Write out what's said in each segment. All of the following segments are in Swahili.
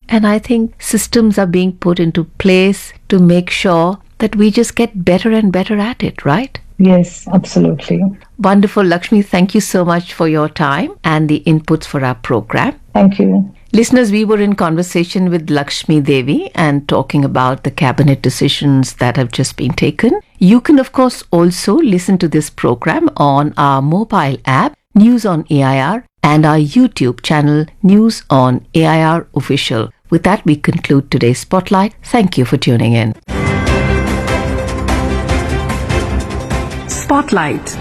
And I think systems are being put into place to make sure that we just get better and better at it, right? Yes, absolutely. Wonderful, Lakshmi. Thank you so much for your time and the inputs for our program. Thank you. Listeners, we were in conversation with Lakshmi Devi and talking about the cabinet decisions that have just been taken. You can, of course, also listen to this program on our mobile app, News on AIR, and our YouTube channel, News on AIR Official. With that, we conclude today's Spotlight. Thank you for tuning in. Spotlight.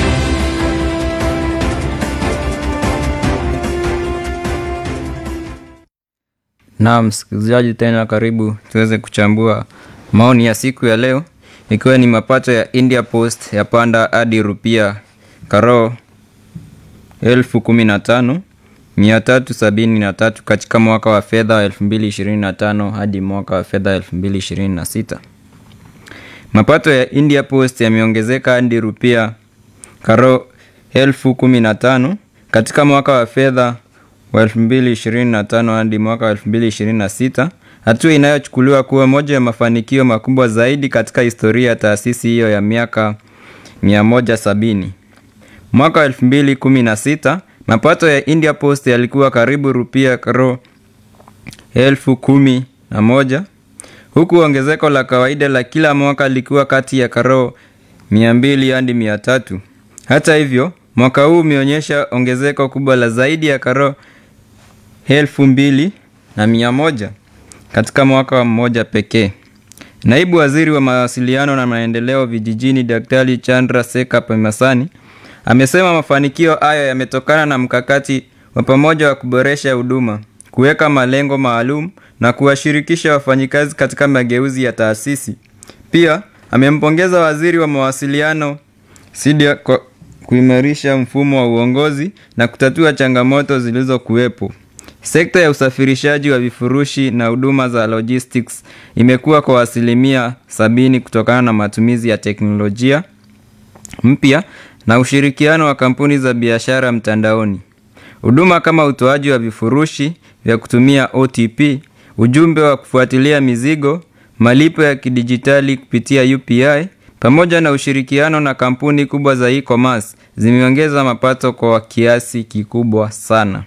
Naam, msikilizaji tena karibu tuweze kuchambua maoni ya siku ya leo ikiwa ni mapato ya India Post yapanda hadi rupia karo elfu kumi na tano mia tatu sabini na tatu katika mwaka wa fedha wa elfu mbili ishirini na tano hadi mwaka wa fedha elfu mbili ishirini na sita. Mapato ya India Post yameongezeka hadi rupia karo elfu kumi na tano katika mwaka wa fedha wa 2025 hadi mwaka wa 2026, hatua inayochukuliwa kuwa moja ya mafanikio makubwa zaidi katika historia ya taasisi hiyo ya miaka 170. Mwaka wa 2016 mapato ya India Post yalikuwa karibu rupia karo elfu kumi na moja huku ongezeko la kawaida la kila mwaka likiwa kati ya karo 200 hadi 300. Hata hivyo, mwaka huu umeonyesha ongezeko kubwa la zaidi ya karo elfu mbili na mia moja katika mwaka mmoja pekee. Naibu waziri wa mawasiliano na maendeleo vijijini Daktari Chandra Seka Pemasani amesema mafanikio hayo yametokana na mkakati wa pamoja wa kuboresha huduma, kuweka malengo maalum na kuwashirikisha wafanyikazi katika mageuzi ya taasisi. Pia amempongeza waziri wa mawasiliano Sidia kwa kuimarisha mfumo wa uongozi na kutatua changamoto zilizokuwepo. Sekta ya usafirishaji wa vifurushi na huduma za logistics imekuwa kwa asilimia sabini kutokana na matumizi ya teknolojia mpya na ushirikiano wa kampuni za biashara mtandaoni. Huduma kama utoaji wa vifurushi vya kutumia OTP, ujumbe wa kufuatilia mizigo, malipo ya kidijitali kupitia UPI pamoja na ushirikiano na kampuni kubwa za e-commerce zimeongeza mapato kwa kiasi kikubwa sana.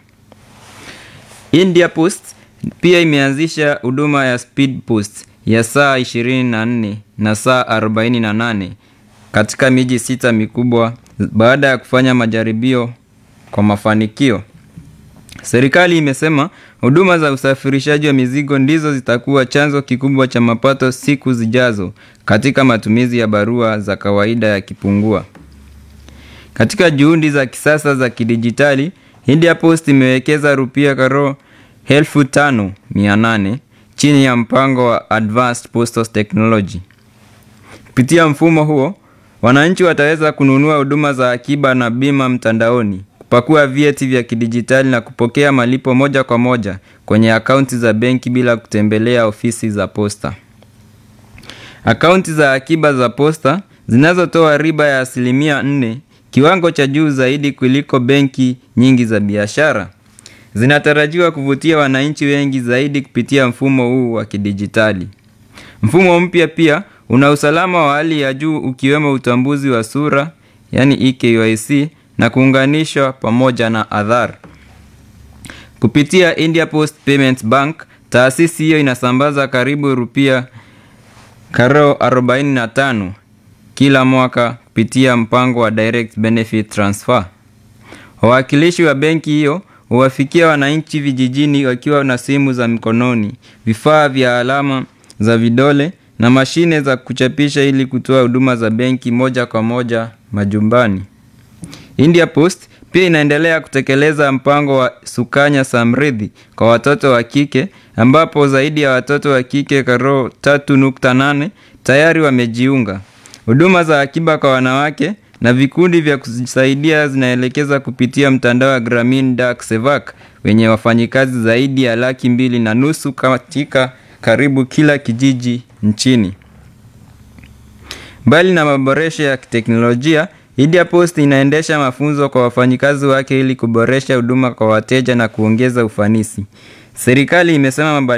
India Post pia imeanzisha huduma ya Speed Post ya saa 24 na saa 48 katika miji sita mikubwa baada ya kufanya majaribio kwa mafanikio. Serikali imesema huduma za usafirishaji wa mizigo ndizo zitakuwa chanzo kikubwa cha mapato siku zijazo katika matumizi ya barua za kawaida yakipungua. Katika juhudi za kisasa za kidijitali, India Post imewekeza rupia karo elfu tano mia nane chini ya mpango wa Advanced Postal Technology. Kupitia mfumo huo, wananchi wataweza kununua huduma za akiba na bima mtandaoni, kupakua vyeti vya kidijitali na kupokea malipo moja kwa moja kwenye akaunti za benki bila kutembelea ofisi za posta. Akaunti za akiba za posta zinazotoa riba ya asilimia nne, kiwango cha juu zaidi kuliko benki nyingi za biashara, zinatarajiwa kuvutia wananchi wengi zaidi kupitia mfumo huu wa kidijitali. Mfumo mpya pia una usalama wa hali ya juu ukiwemo utambuzi wa sura, yani eKYC na kuunganishwa pamoja na Aadhaar. Kupitia India Post Payments Bank, taasisi hiyo inasambaza karibu rupia karo 45 kila mwaka kupitia mpango wa Direct Benefit Transfer. Wawakilishi wa benki hiyo huwafikia wananchi vijijini wakiwa na simu za mkononi, vifaa vya alama za vidole na mashine za kuchapisha ili kutoa huduma za benki moja kwa moja majumbani. India Post pia inaendelea kutekeleza mpango wa Sukanya Samriddhi kwa watoto wa kike ambapo zaidi ya watoto wa kike karo 3.8 tayari wamejiunga. Huduma za akiba kwa wanawake na vikundi vya kusaidia zinaelekeza kupitia mtandao wa Gramin Dak Sevak wenye wafanyikazi zaidi ya laki mbili na nusu katika karibu kila kijiji nchini. Mbali na maboresho ya kiteknolojia, India Post inaendesha mafunzo kwa wafanyikazi wake ili kuboresha huduma kwa wateja na kuongeza ufanisi. Serikali imesema